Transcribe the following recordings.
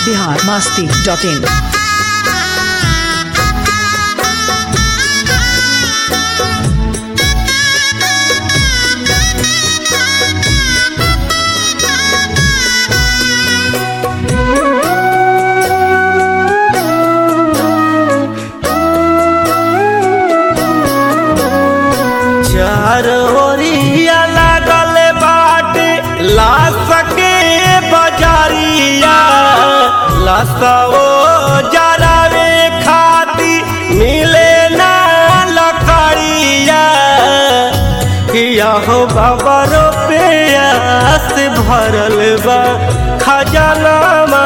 Bihar Masti dot in चार ओरिया लागल बाटे ला सके बजारिया लसओ जरावे खाती मिले ना लकड़िया किया हो बाबा रुपयास भरल बा खजाना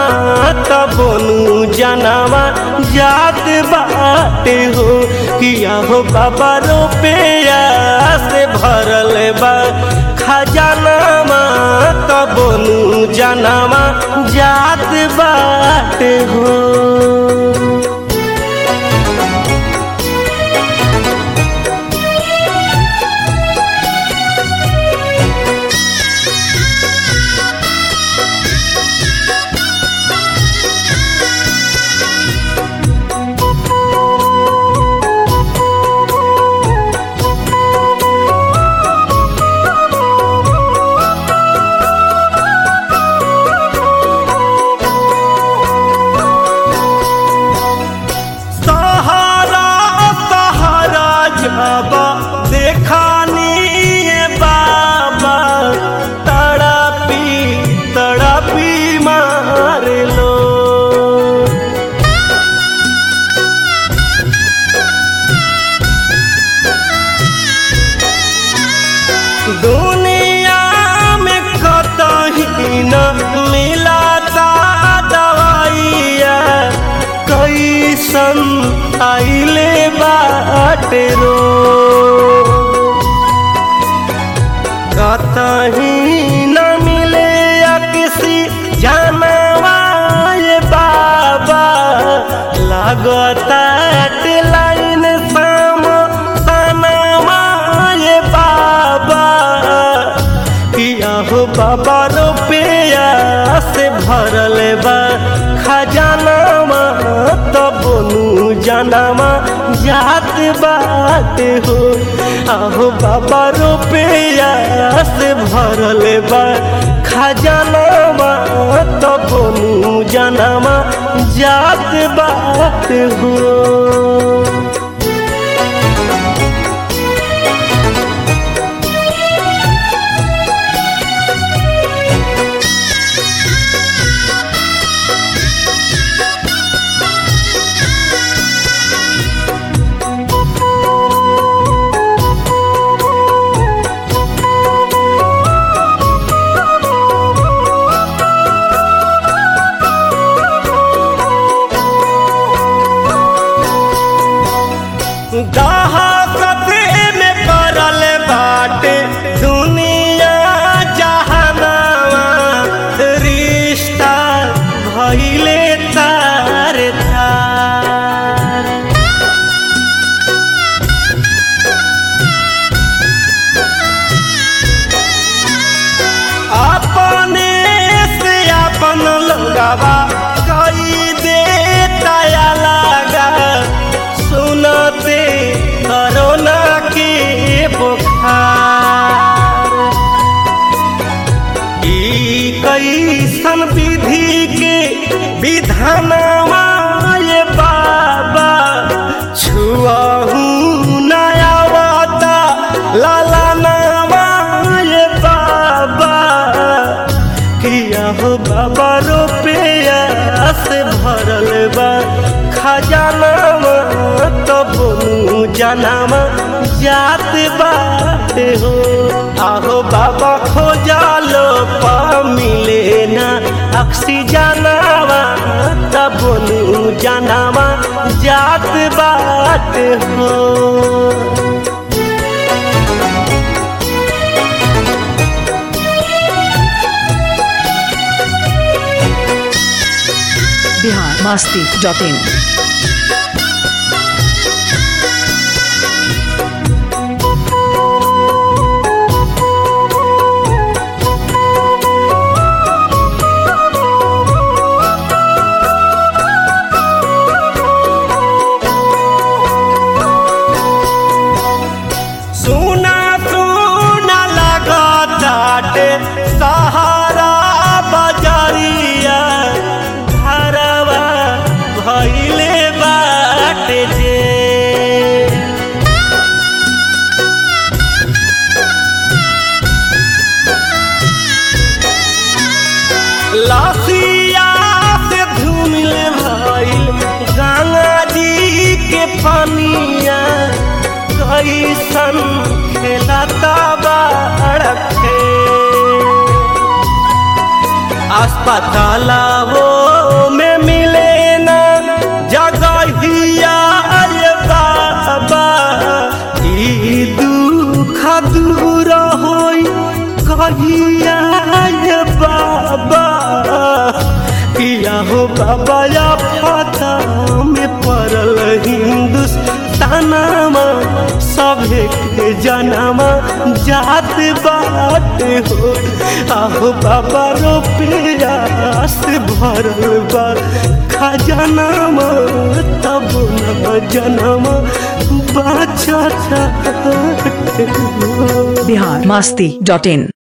तबनु जनवा जात बाटे हो किया हो बाबा रुपया से भरल बा खजाना तबनु जनवा जात बाटे हो सहारा सहारा जाबा देखानी ये बाबा तड़पी तड़पी मार लो दुनिया में कतही न मिलाता दवाइया कैसन आइले बाटे रो कतही न मिले या किसी जानवाए बाबा लगता लाइन साम सनवाए बाबा किया हो बाबा रुपया से भरल बा खजाना तब बोलू जनामा जात बात हो आहो बाबा रुपया से भरल बा खजाना तब बोलू जनामा जात बात हो दहाकते में पड़ल बाटे दुनिया जहानावा रिश्ता भइले तार तार अपने से अपन लगावा कई दे तया लगा सुनते करोना के बुखार ई कैसन विधि के विधानवा ये बाबा छुआहू नयावता लाला नामा ये बाबा किया हो बाबा रुपया से भरल बा खजाना तब जनामा जात बात हो आहो बाबा खोजालो पा मिले ना ऑक्सीजनावा तब जनामा जात बात हो बिहार मस्ती डॉट इन बताला वो में मिले ना जगहिया अरे बाबा ई दुख दूर होई कहिया रे बाबा किया हो बाबा या फता में पड़ल हिंदुस्तानमा सभे के जनमा जात बात हो आहो बाबा रुपयास भरल बा खजनामा तब न जनमा बाचा बिहार मस्ती डॉट इन